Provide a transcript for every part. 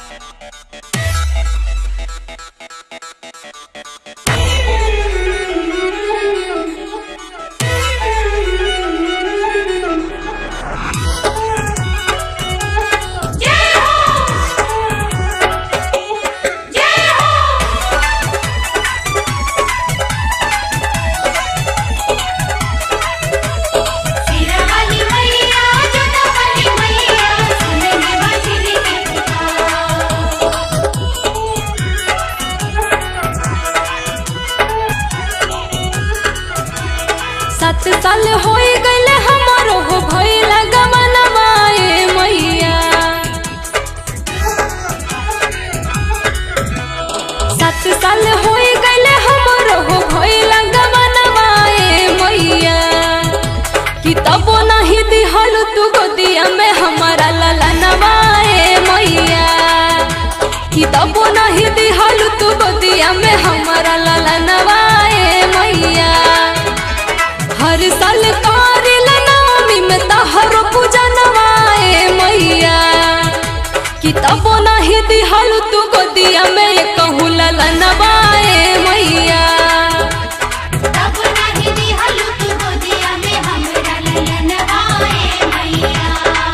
सिरवाली मैया जोतावाली मैया सुनने बाजरी के पुकार सात साल होई गईले हमारो हो भइला गमनवा ए मैया सात साल होई गईले हमारो हो भइला गमनवा ए मैया कि तबो नहीं दिहल तू गोदिया में हमारा ललनवा ए मैया कि तबो नहीं दिहल तू गोदिया में हमारा ललनवा ए मैया हर साल करिल नवमी में तहरो पूजा नवाए मैया कि तबो नहीं दिहल तू गोदिया में कहू ललनवाए मैया तब नाही दिहल तू गोदिया में हमरा ललन आए मैया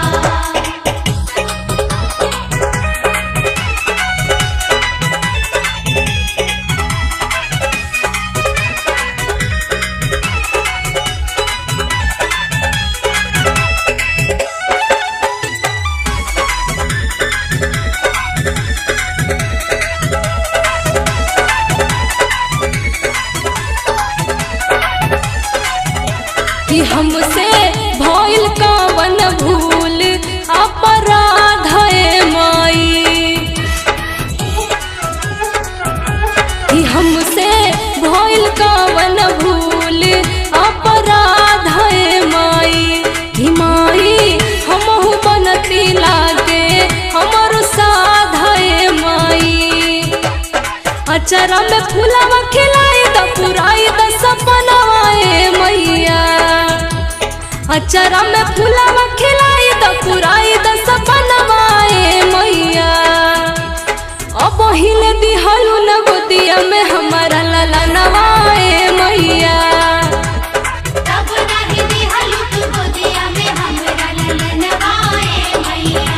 कि हमसे भइल कवन भूल अपराध है माई कि हमसे भइल कवन भूल अपराध है माई कि माई हमहु बनती लागे हमर साध है माई अचरा में फूलवा खिलाई द पुराई द सपनवा ए मैया अचरा में फूलवा खिलाई द पुराई द सपनवा ए मैया अब हिले दिहलु न गोदिया में हमारा ललनवा ए मैया तब नाही दिहल तू गोदिया में हमरा ललन आए मैया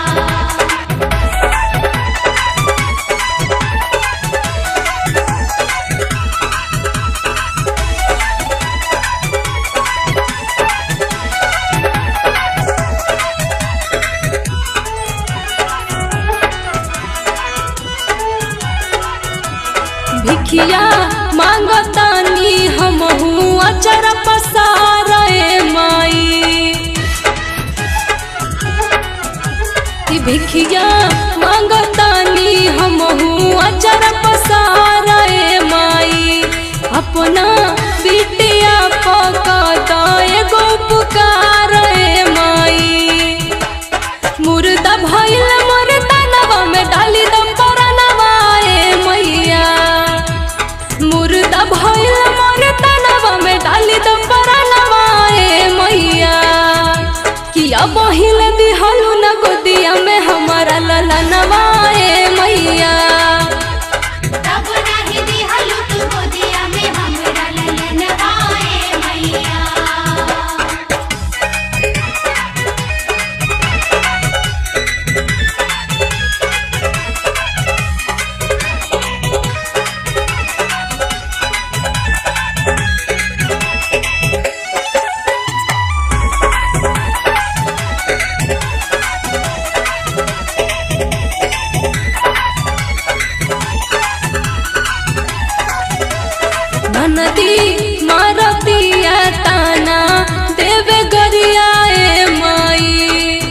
भिखिया मांगतानी हमहू अचर पसार ए माई कि भिखिया मांगतानी हमहू अचर पसार ए माई अपना बिटिया पकत एगो पुकार ए माई मुर्दा भइल मोर तनवा में डाली दम परनवा ए मैया मुर्दा भइल मोर तनवा में डाली दम परनवा ए मैया किया बहिल दिहलु न गोदिया में हमारा ललनवा ए मैया तब नाही दिहल तू गोदिया में हमरा ललन आए मैया ननदी मारतिया ताना देवे गरिया ए माई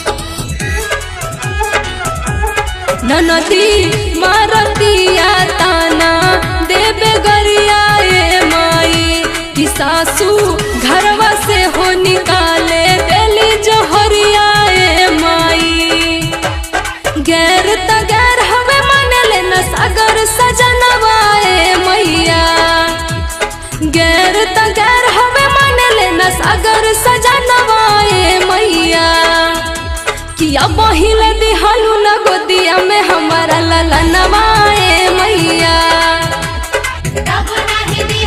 ननदी मारतिया ताना देवे गरिया ए माई कि सासू घरवा से हो निकाले देली जोहरिया ए माई गैर त गैर हवे मानले न सागर सजनवा ए मैया गैर त गैर हवे मानले न सागर सजनवा ए मैया कि किया बहिले दिहलू न गोदिया में हमारा ललनवा ए मैया तब नाही दी